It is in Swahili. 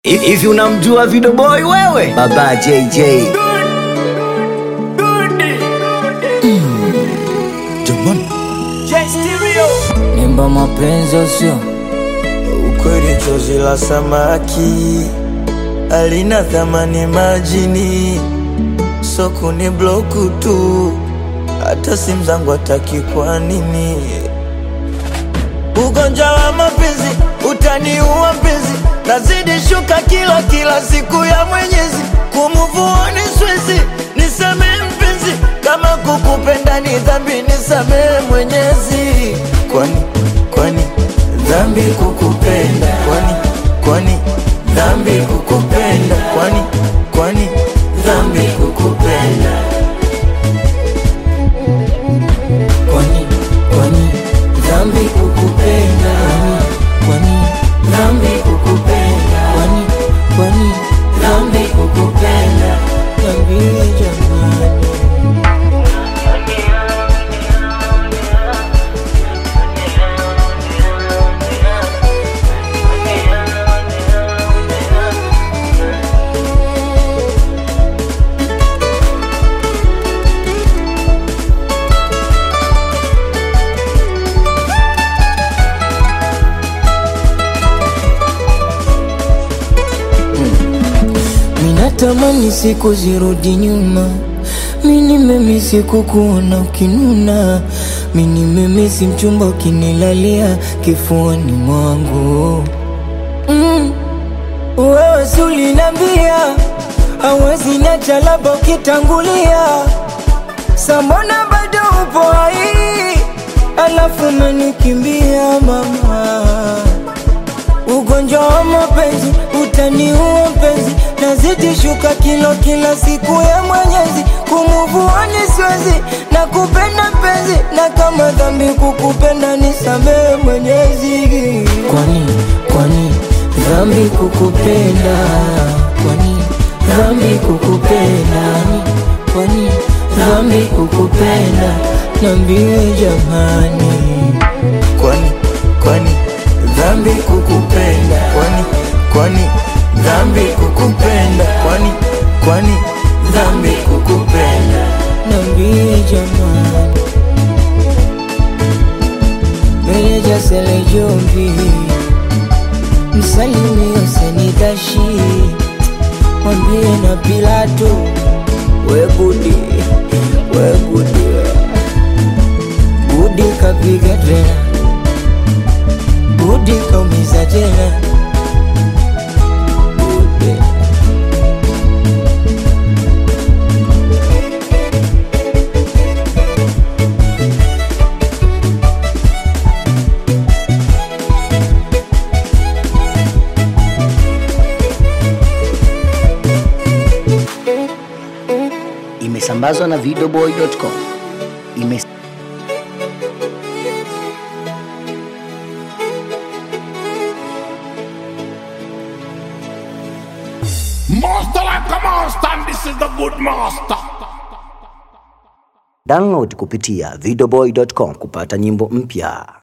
Hivi unamjua Video Boy wewe? Baba JJ. Nimba mapenzi usio Ukweli chozi la samaki alina thamani majini, soko ni bloku tu, hata simu zangu hataki. Kwa nini? Ugonjwa wa mapenzi utaniua mpenzi, nazidi shuka kila kila siku ya Mwenyezi, kumuvuoni swezi, nisamehe mpenzi, kama kukupenda ni dhambi, nisamehe Mwenyezi. Kwani kwani dhambi kukupenda? Kwani kwani dhambi kukupenda? Kwani kwani dhambi kukupenda? kwani kwani dhambi kukupenda kwani dhambi kukupenda kwani kwani dhambi kukupenda Niambie jamani Minatamani siku zirudi nyuma, mini memisi kukuona ukinuna, mini memisi mchumba ukinilalia kifuani mwangu mm. Wewe si ulinambia hawezi nacha labda ukitangulia, samona bado upo hai, alafu umenikimbia mama Ugonjwa wa mapenzi utaniua mpenzi, nazidi shuka kilo kila siku ya Mwenyezi, kumuvuani siwezi na kupenda mpenzi, na kama dhambi kukupenda nisamehe Mwenyezi. Kwani kwani dhambi kukupenda? Kwani dhambi kukupenda? Kwani dhambi kukupenda? Niambie jamani. Kwani kwani dhambi kukupenda? Kwani kwani dhambi kukupenda? Kwani kwani dhambi kukupenda? Niambie jamani, meneja Sele Jombi, msalimie Senikashi, mwambie na Pilato, we Budi, we Budi, Budi kapiga tena, Budi kaumiza tena, Budi. Imesambazwa na videoboy.com. Ime Master like a master, and this is the good master. download kupitia videoboy.com kupata nyimbo mpya.